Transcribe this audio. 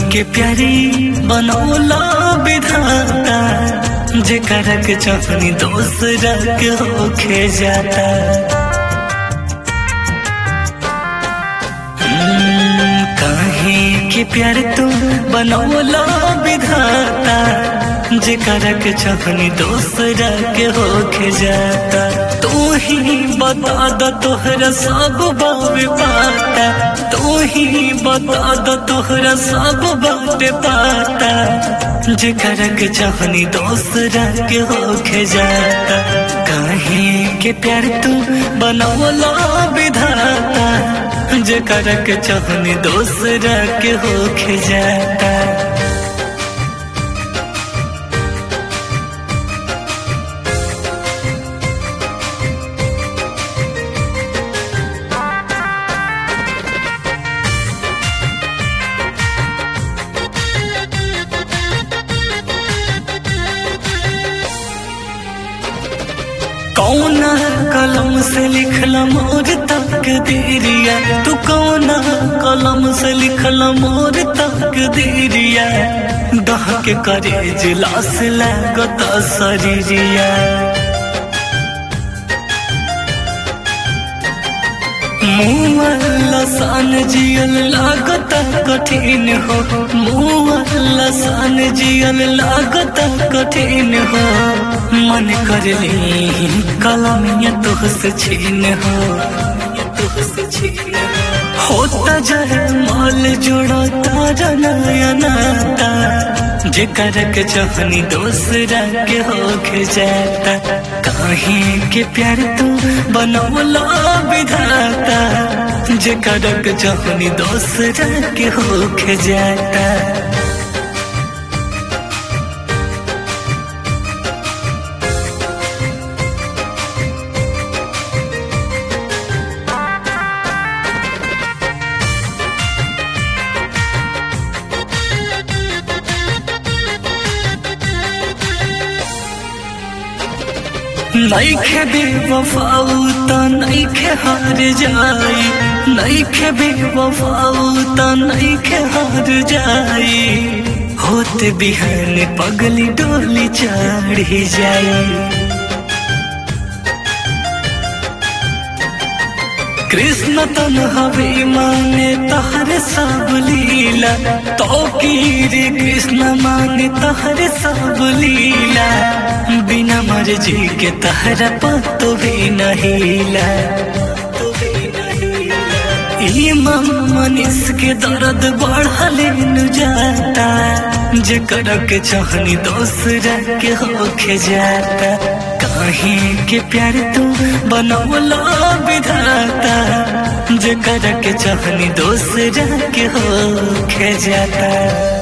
के प्यारी बनौला विधाता जेकरा के चाहनी दोसरा के होखे जाता हम्म, काहे के प्यार तू बनौला विधाता जेकरा के चाहनी दोसरा के होखे जाता तू ही बता द तोहरा सब बाबे पाता तू ही बता द तोहरा सब बाबे पाता जेकरा के चाहनी दोसरा के होखे जाता काहे के प्यार तू बनौला विधाता जेकरा के चाहनी दोसरा के होखे जाता कौना कलम से लिखला मोर तक देरिया तू कौना कलम से लिखला मोर तक देरिया दह के करे जिलास लागत शरीरिया मुँह सान जियल लागत कठिन हो मुँह सान जियल लागत कठिन हो मन कर ली कलमिया तुहसे छीन हो तुहसे छीन होता जाए माल जोड़ा तारा नया नाता जेकर के चाहनी दोसरा के होके जाता काहे के प्यार तू बनौला विधाता जेकर के चाहनी दोसरा के होके जाता नैखे बेवफाऊ त नैखे हार जाई नैखे बेवफाऊ त नैखे हार जाई होत बिहान पगली डोली चढ़ी जाई कृष्ण तन हवे माने तहर सब लीला तो रे कृष्ण माने तहर सब लीला बिना मर्जी के तहरा पतो भी नहीला इमाम मनीष के दर्द बढ़ले न जाता जेकर के चाहनी दोसरा के होके जाता काहे के प्यार तू बनौला विधाता जेकर के चाहनी दोसरा के होके जाता